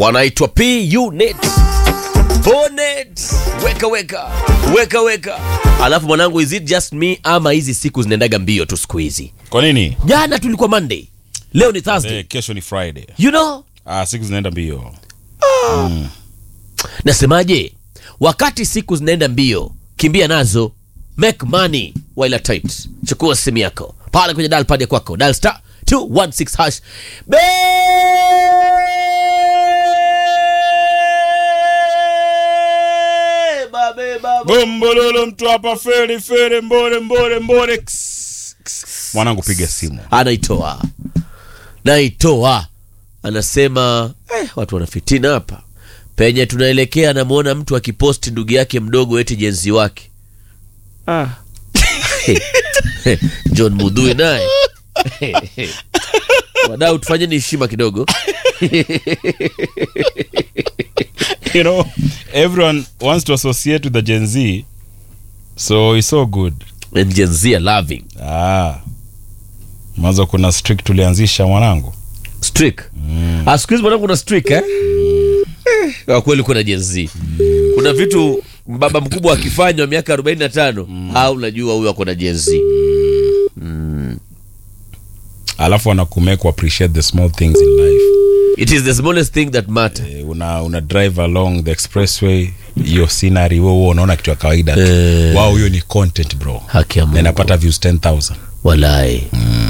wanaitwa P Unit Bonet, weka weka weka weka. Alafu mwanangu, is it just me ama hizi siku zinaendaga mbio tu siku hizi? Kwa nini? Jana tulikuwa Monday, leo ni Thursday. Eh, kesho ni Friday. You know, Ah, siku zinaenda mbio. nasemaje? Wakati siku zinaenda mbio, kimbia nazo, make money while at tight. Chukua simu yako pale kwenye dial pad ya kwako, dial star 216 hash. Beba, beba, beba. Gombololo mtu hapa fere fere mbore mbore mbore. Ks, ks. Mwanangu piga simu. anaitoa naitoa anasema eh, watu wanafitina hapa penye tunaelekea anamwona mtu akiposti ndugu yake mdogo eti jenzi wake ah. john mudhui naye wadau tufanyeni heshima kidogo You know, everyone wants to associate with the Gen Z. So it's so good. And Gen Z are loving Ah. Mwanzo kuna streak tulianzisha mwanangu. Streak. Ah, siku hizi mwanangu kuna streak eh? Eh, Kwa kweli kuna Gen Z. Kuna vitu baba mkubwa akifanywa miaka 45 au unajua huyo ako na Gen Z. Alafu wanakumake appreciate the small things in life. It is the smallest thing that matter. Eh, una una drive along the expressway hiyo scenery wewe wewe unaona kitu ya kawaida tu. Eh. Wow, hiyo ni content bro. Haki ya Na Mungu. inapata views 10000. Walai.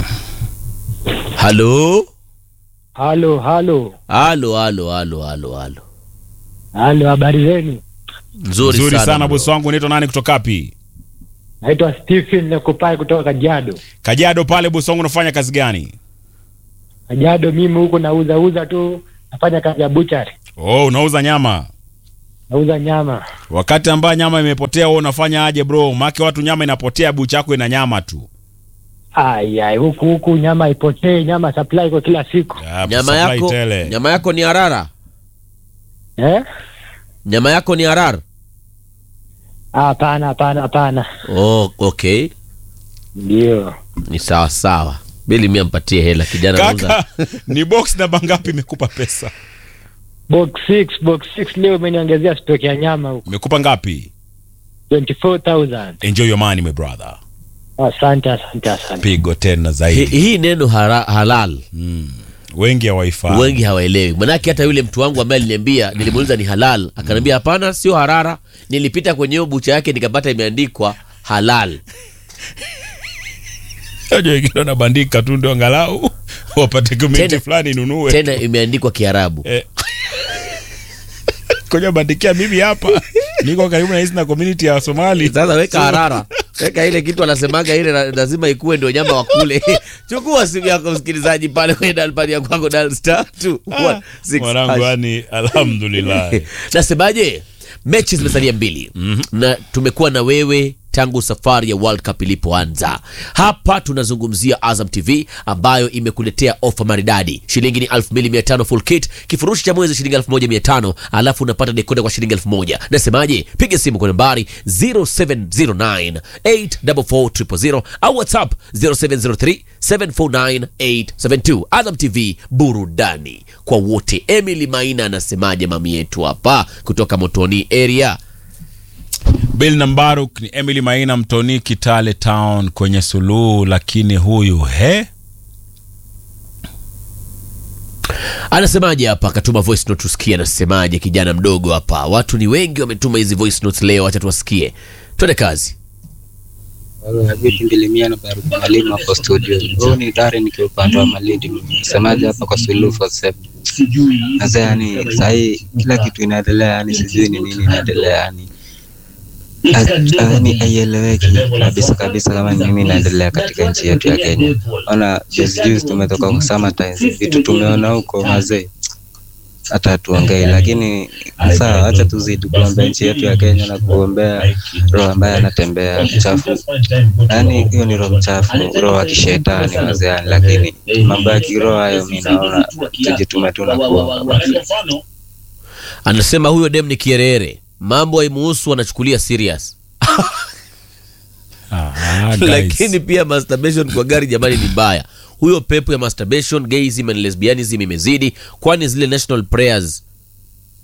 Halo? Halo, halo, Halo, halo, halo, halo, halo. halo, habari zenu? Nzuri, Nzuri sana, bro. bosi wangu unaitwa nani kutoka wapi? Naitwa Stephen Nekupai kutoka Kajiado. Kajiado pale bosi wangu unafanya kazi gani? Kajiado mimi huko nauza uza tu, nafanya kazi ya buchari, Oh, unauza nyama. nauza nyama. Wakati ambayo nyama imepotea wewe unafanya aje bro? Maana watu nyama inapotea bucha yako ina nyama tu. Ai ai, huku huku nyama ipotee, nyama supply kwa kila siku Ah, Nyama supply yako, tele. nyama yako ni harara. eh? Nyama yako ni harar. Ah, Hapana, hapana, hapana, Oh, okay. ndio Ni sawa sawa. Bili mia mpatie hela kijana anauza. Kaka, ni box namba ngapi imekupa pesa? box 6 box 6 leo umeniongezea stock ya nyama huko Imekupa ngapi? 24000 Enjoy your money my brother. Asante, asante, asante. Pigo tena Hi- zaidi. Hii neno hara, halal Wengi hawaifahamu. wengi hawaelewi. Manake hata yule mtu wangu ambaye aliniambia, nilimuuliza ni halal, akaniambia hapana, sio harara. Nilipita kwenye hiyo bucha yake nikapata imeandikwa halal. Unajua wengine wanabandika tu ndio angalau wapate community Tena- fulani inunue. Tena imeandikwa Kiarabu. Eh. Koja bandikia mimi hapa. Niko karibu na hizi na community ya Somali. Sasa weka harara, weka ile kitu anasemaga ile la- lazima ikuwe ndio nyama wa kule. Chukua simu yako msikilizaji, pale kwenye dalpad ya kwako dal star two one six Mwanangu hash. yani alhamdulillah. Nasemaje, mechi zimesalia mbili na tumekuwa na wewe tangu safari ya World Cup ilipoanza. Hapa tunazungumzia Azam TV ambayo imekuletea ofa maridadi. Shilingi ni 2500 full kit, kifurushi cha mwezi shilingi 1500, alafu unapata dekoda kwa shilingi 1000. Nasemaje? Piga simu kwa nambari 0709 844 au WhatsApp 0703 749 872. Azam TV, burudani kwa wote. Emily Maina anasemaje mami yetu hapa kutoka Motoni area? Bill Nambaruk ni Emily Maina Mtoni Kitale Town kwenye suluhu, lakini huyu he Anasemaje hapa? Akatuma voice note tusikie, anasemaje kijana mdogo hapa. Watu ni wengi wametuma hizi voice notes leo, acha tuwasikie. Twende kazi. vipi mbilimia na baruku mwalimu hapo studio huu ni dare nikiwa upande wa malindi msemaji hapa kwa suluhu for seven sasa yani sahii kila kitu inaendelea yani sijui ni nini inaendelea yani yani haieleweki kabisa kabisa kama ni nini inaendelea katika nchi yetu ya kenya ona juzi juzi tumetoka kwa summertime vitu tumeona huko mazee hata hatuongei, lakini sawa, acha tuzidi kuombea nchi yetu ya Kenya na kuombea roho ambaye anatembea mchafu. Yaani hiyo ni roho mchafu, roho wa kishetani wazeani, lakini mambo ya kiroho hayo mi naona tujitume tu na kuomba basi. Anasema huyo dem ni kierere, mambo haimuhusu, anachukulia serious. ah, guys. Lakini pia masturbation kwa gari jamani ni mbaya. Huyo pepo ya masturbation, gayism and lesbianism imezidi, kwani zile national prayers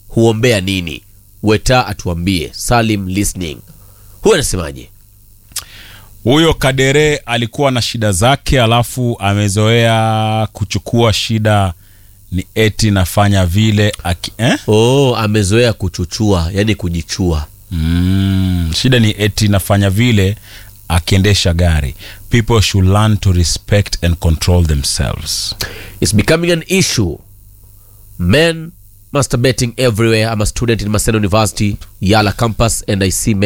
huombea nini weta atuambie salim listening huyu anasemaje huyo kadere alikuwa na shida zake alafu amezoea kuchukua shida ni eti nafanya vile aki, eh? oh amezoea kuchuchua yani kujichua mm, shida ni eti nafanya vile akiendesha gari people should learn to respect and control themselves It's becoming an issue. Men masturbating everywhere. I'm a student in Maseno University, Yala campus, and I see men